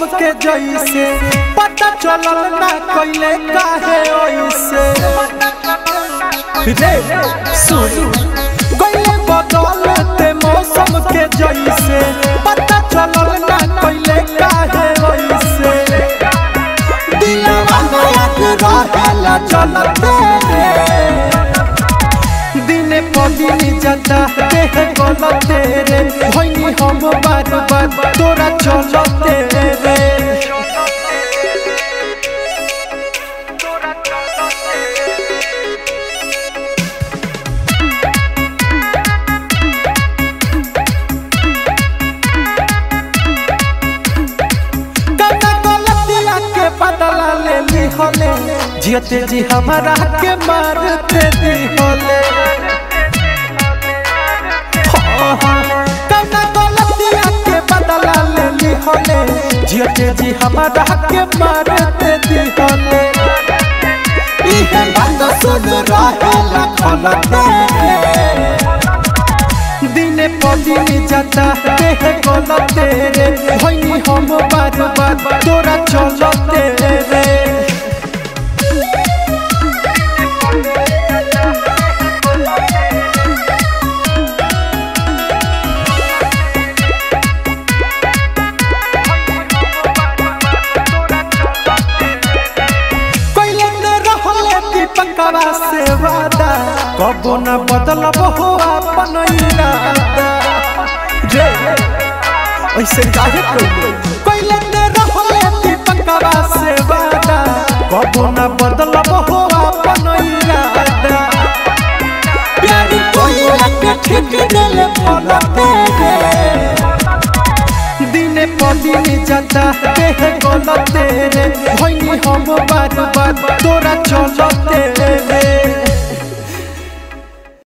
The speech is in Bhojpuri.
के जैसे पता चलल ना कइले काहे ओइसे रे सुन कइले बदलते मौसम के जैसे पता चलल ना कइले काहे ओइसे दिलवा नया के रहेला चलते रे दिने पदिनी जाता देह गलते रे भइनी हम बार बार तोरा चलते रे कता गलतिया के बदला ले ली होले जियते जी हमारा के मारते दी होले कता गलतिया के बदला ले ली होले जियते जी हमारा के मारते दी होले इहे बंद सुन रहेला खलते दिने पदिनी जाता देह गलते रे भइनी हम बार बार तोरा चलते रे कइले न रहले दीपकवा से वादा कबो न बदलब हो अपन इरादा रे ऐसे काहे कइले कइले न रहले दीपकवा से वादा कबो न बदलब हो अपन इरादा प्यार कोई के ठीक दिल फलते रे दिने पदिने जाता देह गलते रे भइनी हम बार बार तो